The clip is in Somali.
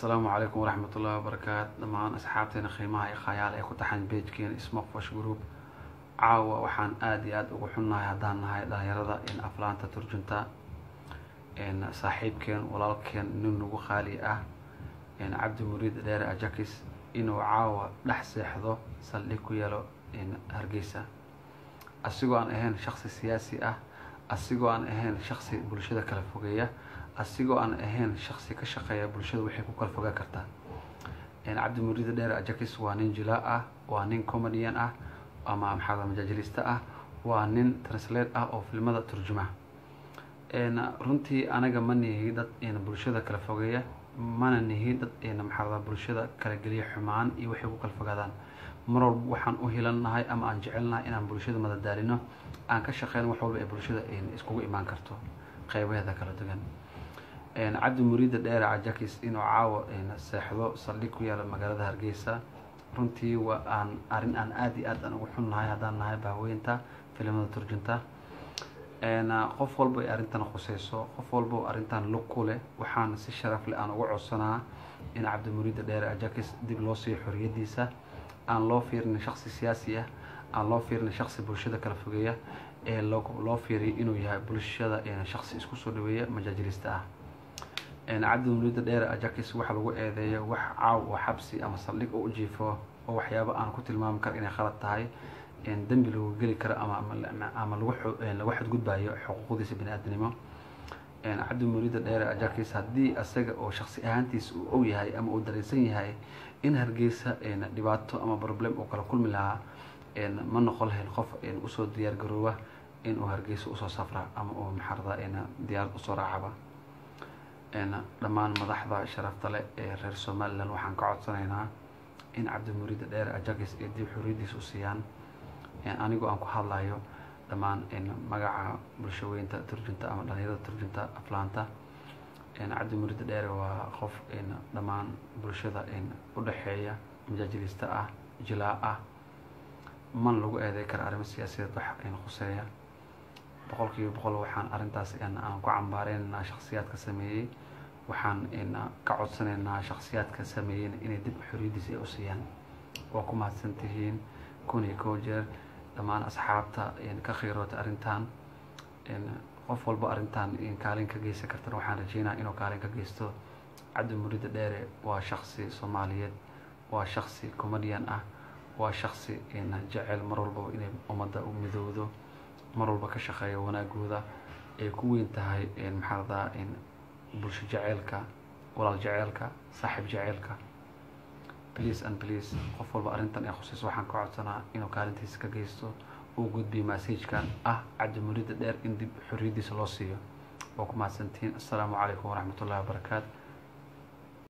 asalaamu calaykum waraxmat ullahi wabarakaatu dhammaan asxaabteena qiimaha iyo khayaal ee ku taxan beejkeena smokfash group caawa waxaan aada iyo aada ugu xunnahay haddaan nahay dhalinyarada in aflaanta turjunta saaxiibkeen walaalkeen nin nagu qaali ah cabdi muriid dheere ajakis inuu caawa dhex seexdo saldhig ku yeelo hargeysa asigoo aan ahayn shaksi siyaasi ah asigoo aan ahayn shaksi bulshada kala fogeeya asigoo aan ahayn shaksi ka shaqeeya bulshada waxay ku kala fogaan kartaa cabdi muriid dheere ajakis waa nin jilaa ah waa nin comedian ah ama maxaa majaajilista ah waa nin translate ah oo filmada turjuma runtii anaga ma nihi dad bulshada kala fogeeya mana nihi dad maxaa bulshada kala geliya xumaan iyo waxay ku kala fogaadaan mar walba waxaan u hilannahay ama aan jecelnahay inaan bulshada madadaalino aan ka shaqeyn wax walba ee bulshada iskugu imaan karto qeybaheeda kala duwan cabdi muriida dheere cajakis inuu caawa seexdo saldhig ku yaala magaalada hargeysa runtii waa aan arrin aan aada iyo aad aan ugu xunnahay haddaan nahay bahweynta filimada turjunta qof walba ay arrintan khuseyso qof walba arrintan lug ku leh waxaan si sharaf leh aan uga codsanaa in cabdi muriida dheere ajakis dib loo siiyo xoriyadiisa aan loo fiirinin shaksi siyaasi ah aan loo fiirinin shaksi bulshada kala fogeeya ee loo fiiriyo inuu yahay bulshada shaksi isku soo dhaweeya majaajilista ah cabdi muriida dheere ajakis waxa lagu eedeeya wax caaw oo xabsi ama saldhig oo u jiifo oo waxyaaba aan ku tilmaami karo inay khalad tahay dembi lagu geli karo ama lagu xadgudbayo xuquuqdiisa bini-aadnimo cabdi muriida dheere ajakis haddii asaga oo shaksi ahaantiisa uu og yahay ama uu dareensan yahay in hargeysa dhibaato ama problem uu kala kulmi lahaa ma noqon lahayn qof usoo diyaar garooba inuu hargeysa usoo safra ama uu maxarada diyaarad usoo raacaba dhammaan madaxda sharafta leh ee reer somalilan waxaan ka codsanaynaa in cabdi muriida dheere ajakis ee dib xoriyadiisa u siiyaan anigoo aan ku hadlayo dhammaan magaca bulshaweynta turjunta ama dhalinyarada turjunta aflaanta cabdi muriida dheere waa qof dhammaan bulshada udhexeeya majaajilista ah jilaa ah man lagu eeday kara arrimo siyaasadeed wax khuseeya boqol kiiba boqol waxaan arrintaas aan ku cambaareynaa shaksiyaadka sameeyey waxaan ka codsanaynaa shaksiyaadka sameeyeyna inay dib xoriyadiisa ay u siiyaan waa ku mahadsan tihiin kun iyo kow jeer dhammaan asxaabta ka khiiroota arrintan qof walba arrintan kaalin ka geysan kartan waxaan rajeynaa inuu kaalin ka geysto cabdi muriida dheere waa shaksi soomaaliyeed waa shaksi comedian ah waa shaksi jecel mar walbaba inay ummadda u midowdo mar walba ka shaqeeyo wanaagooda ay ku weyn tahay maxaa ladaa bulsho jeceelka walaal jeceelka saaxiib jeceelka please and please qof walba arrintan ee khuseyso waxaan ka codsanaa inuu kaalintiisa ka geysto uu gudbiyo masajkan ah cabdi muriida dheer in dib xoriyadiisa loo siiyo waa ku mahadsantihiin assalaamu calaykum waraxmat ullahi wabarakaatu